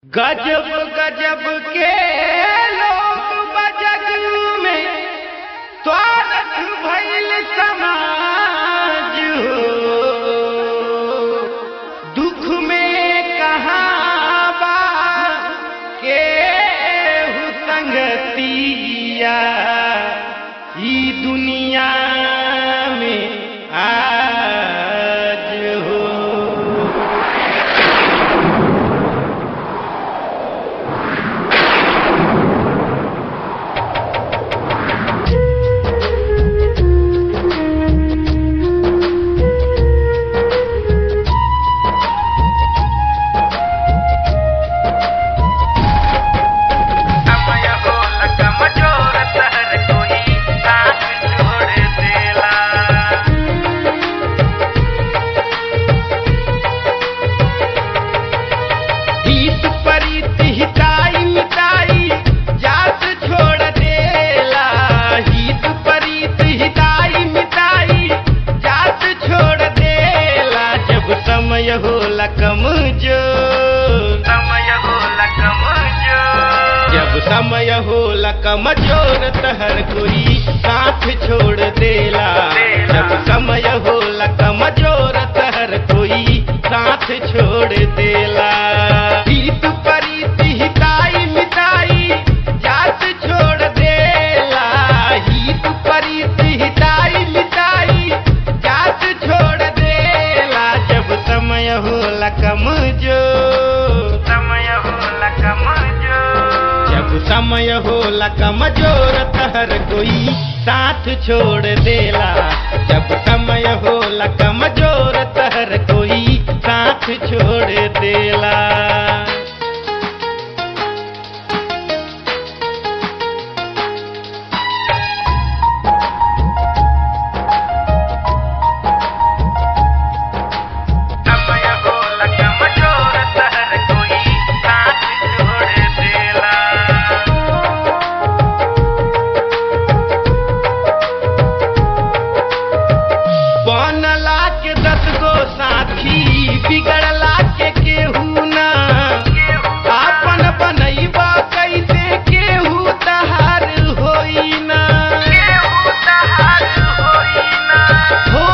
गजब गजब के लोग बजग में स्वागत भइल समाज हो दुख में कहाँ बा के संगतिया ई दुनिया में आज हो समय हो लगम जोर सहर कोई साथ छोड़ देला हित परित हिताई मिताई जात छोड़ देला हित परित हिताई मिताई जात छोड़ देला जब समय होला कमजोर समय हो लगम जोर जब समय होला कमजोर तहर कोई साथ छोड़ देला जब समय होला कमजोर तहर कोई साथ छोड़ देला हित परित हिताई मिताई जात छोड़ देला हित परित हिताई मिताई जात छोड़ देला जब समय होला कमजोर समय हो लगम जोर जब समय होला कमजोर तहर कोई साथ छोड़ देला जब समय होला कमजोर तहर कोई साथ छोड़ देला समय हो लगम जोर सहर कोई साथ छोड़ देला बनला के दस गो साथी बिगड़ला के केहू ना आपन बनैबा कैसे केहू तहार होई ना हो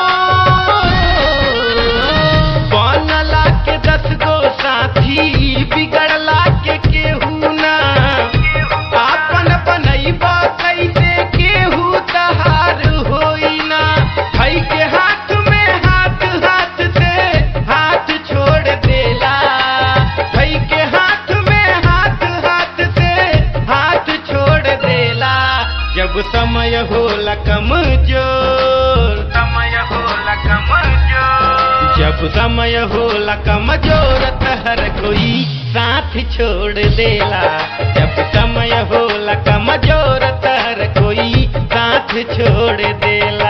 बनला के दस गो साथी बिगड़ला के केहू ना आपन बनैबा कैसे केहू तहार होई ना हई के हाथ में हाथ हाथ से हाथ छोड़ देला हई के हाथ में हाथ हाथ से हाथ छोड़ देला जब समय होला कमजोर समय हो लगम जोर जब समय होला कमजोर तहर कोई साथ छोड़ देला जब समय होला कमजोर तहर कोई साथ छोड़ देला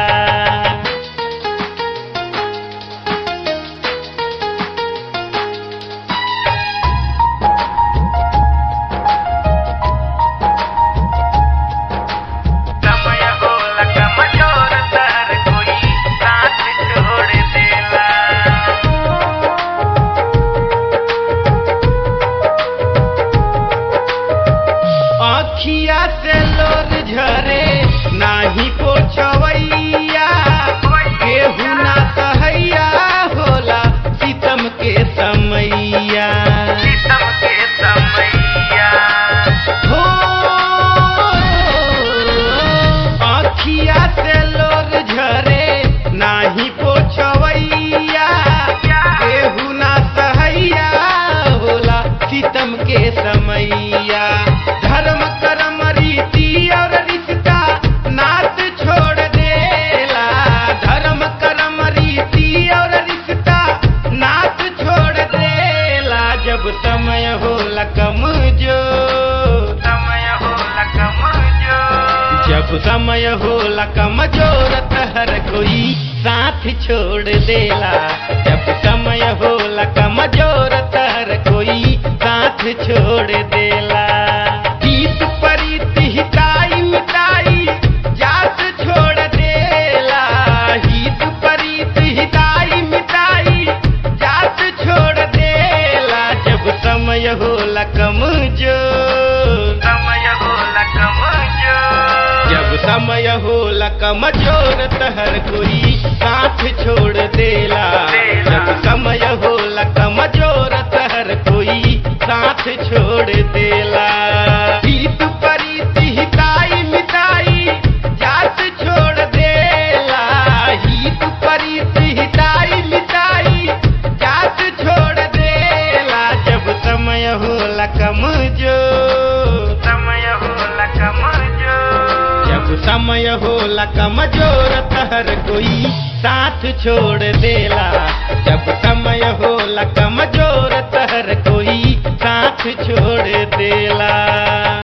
समय हो लगम जोर सहर कोई साथ छोड़ देला आखिया से लोर झरे नाही पोछवैया केहू ना सहैया होला सितम के समैया शीतम के समैया हो आखिया से लोर झरे नाही पोछवैया केहू ना सहैया होला सितम के समैया धर्म कर्म रीति और रिश्ता नात छोड़ देला धर्म कर्म रीति और रिश्ता नात छोड़ देला जब समय होला कमजोर समय हो लगम जोर जब समय होला कमजोर तहर कोई साथ छोड़ देला जब समय होला कमजोर तहर कोई साथ छोड़ देला हित परित हिताई मिताई जात छोड़ देला हित परित हिताई मिताई जात छोड़ देला जब समय हो होला कमजोर समय होला कमजोर जब समय होला कमजोर तहर कोई साथ छोड़ देला देला। जब समय होला कमजोर तहर कोई साथ छोड़ देला हित परीति हिताई मिताई जात छोड़ देला हित परीति हिताई मिताई जात छोड़ देला जब समय होला कमजोर समय होला कमजोर जब समय होला कमजोर तहर कोई साथ छोड़ देला जब समय होला कमजोर तहर कोई साथ छोड़ देला